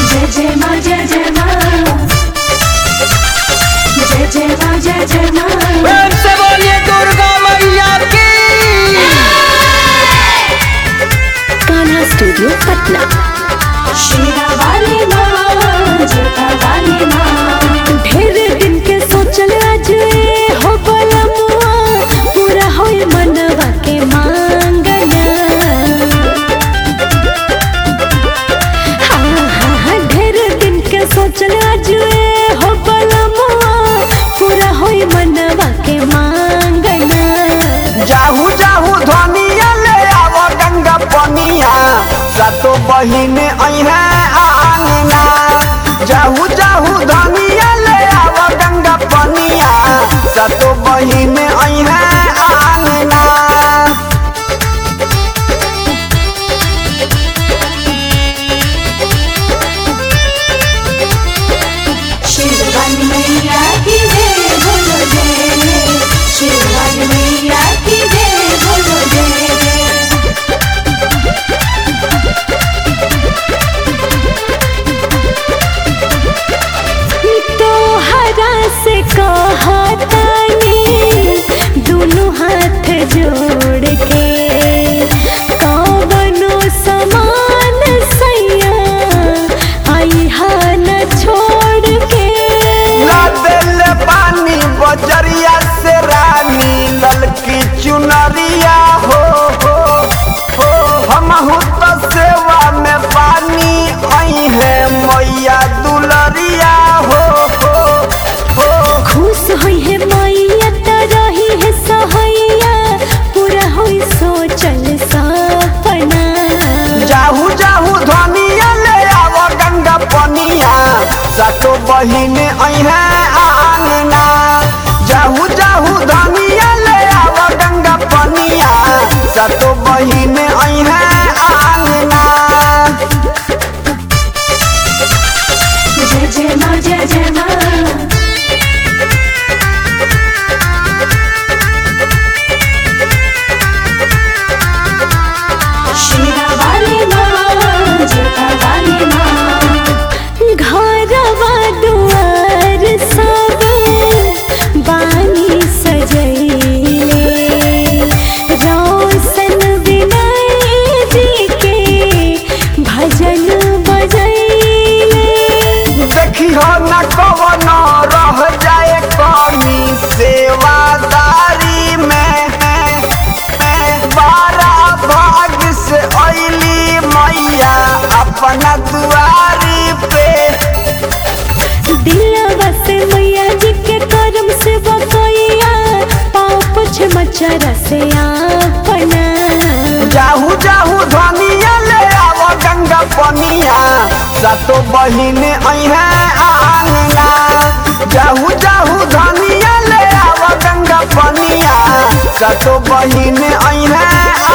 जय जय माँ जय जय माँ जय जय माँ जय जय माँ प्रेम से बोलिए दुर्गा मैया की कान्हा स्टूडियो पटना शेरा वाली माँ जोता वाली माँ ढेर दिन के सोचल आज ए हो बलमुआ पूरा होई मनवा के मांगना हाँ हाँ हाँ ढेर दिन के सोचल आज ए हो बलमुआ पूरा होई मनवा के मांगना जाहू जाहू ध्वनिया ले आवो गंगा पनिया सतो बहिन अइहे आंगना जाहू जाहू ध्वनिया ले आवो गंगा पनिया सतो बहिन अइहे आंगना शेर वाली मैया की जय बोलो जय शेर वाली मैया की जय बोलो जय तोहरा से कहतानी दोनों हाथ जोड़ के कवनो समान सैया आई हा न छोड़ के ला देले पानी बजरिया से रानी ललकी चुनरिया हो हो हो हमहू तो सेवा में पानी आई है मैया दुलरिया हो हो हो खुश होई है मैया त रही है सहैया पूरा होई सोचल सपना जाहू जाहू ध्वनिया ले आवो गंगा पनिया सतो बहिन अइहे आंगना जाहू जाहू ध्वनिया ले आवो गंगा पनिया सतो बहिन अइहे आंगना जय जय माँ जय जय माँ शेरा वाली माँ जोता वाली माँ घरवा दुआर सब बानी सजैले रोशन विनय जी के भजन बजैले देखी हो न कवन रह जाए कमी सेवादारी में बारह भाग से अली मैया अपना दुआरी पे दिलवा से मैया जी के करम से बकैया पाँव पुछ मचरा से अपना जाहू जाहू ध्वनिया ले आवो गंगा पनिया सतो बहिन अइहे आंगना जाहू जाहू ध्वनिया ले आवो गंगा पनिया सतो बहिन अइहे